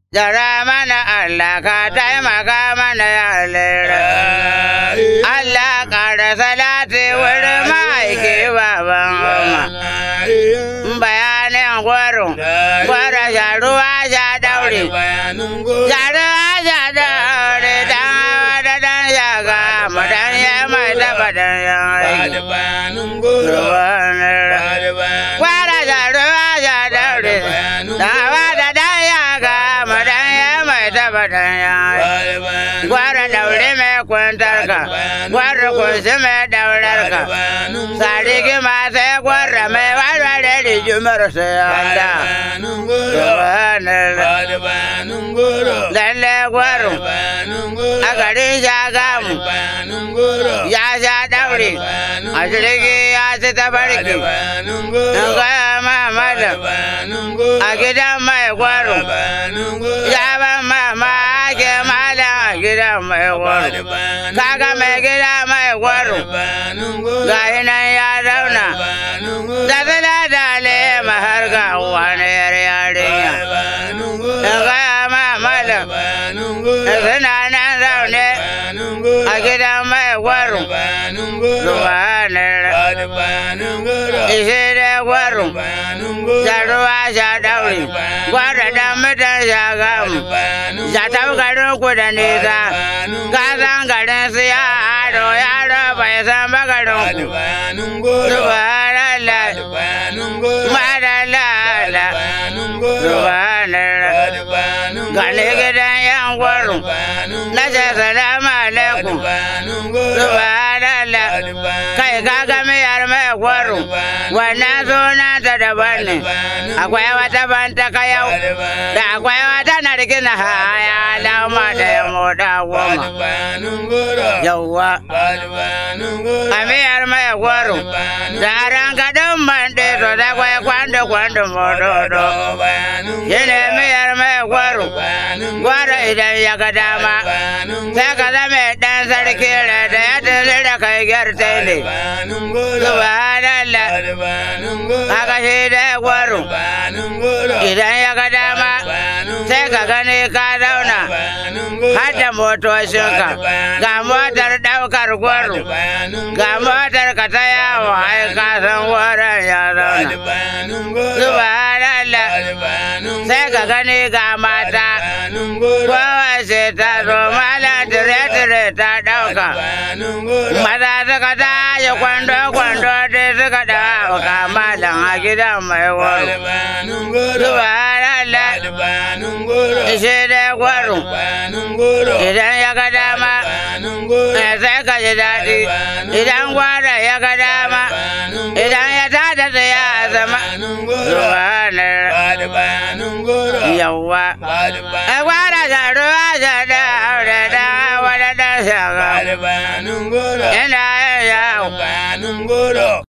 Jara mana Allah ka taimaka mana ya lera. Allah ƙara salati wurin ma'aiki baban goma. Bayanin gwaro, gwaro sharuwa sha daure. Sharuwa sha daure dan hawa da dan shaga mu dan ya mai taba dan ya aiki. Gwaro sharuwa sha daure dan hawa da dan shaga mu dan ya mai taba dan ya aiki. Gwara daure mai kwantar ka, gwara kunshi mai daurar ka. Sariki ma sai gwara mai warware rigimar sai Allah. Subhanallah. Lalle gwaro a garin shagamu ya sha daure a jirgi ya ci tabarki. In gaya ma malam a gidan mai gwaro ya ban mamaki malam a gidan mai gwaro. Kaga mai gida mai gwaro ga nan ya zauna da suna da lema har ga wani yar yarinya. In gaya ma malam suna nan zaune a gidan mai gwaro. Subhanallah. Ishe da gwaro. Jaruwa sha daure. Gwaro dan mutan shagamu. Ya tafi garin ku da nisa. Ka san garin su ya ado yaro bai san ba garin ku. Subhanallah. Madalala. Subhanallah. Gane gidan yan gwaro. Na ce salamu alaikum. Subhanallah. Kai ka ga miyar mai gwaro. Wannan suna ta daban ne. Akwai wata banta kayau. Da akwai wata narkina haya lauma da ya moda goma. Yawwa. A miyar mai gwaro. Da ran gadon man ɗe to da kwai kwando kwando mododo. Shi ne miyar mai gwaro. Gwaro idan ya ga dama. Sai ka zama ɗan sarki da ya tafi da kai gyarta ne. Subhanallah. Haka shi da gwaro. Idan ya ga dama. Sai ka gani ka zauna. Har da motocinka. Ga motar ɗaukar gwaro. Ga motar ka ta yawo ai ka san gwaron ya zauna. Subhanallah. Sai ka gani ga mata. Kowace ta zo mala dire-dire ta ɗauka. Maza suka tashi kwando-kwando dai suka ɗauka malam a gidan mai waro. Subhanallah. Ishe dai gwaro. Idan ya ga dama. Sai ka ji daɗi. Idan gwara ya ga dama. Idan ya tada tsaya a zama. Subhanallah. Yawwa. Ai gwara da ruwa da da aure da wani da shaga. Yana yin yawo.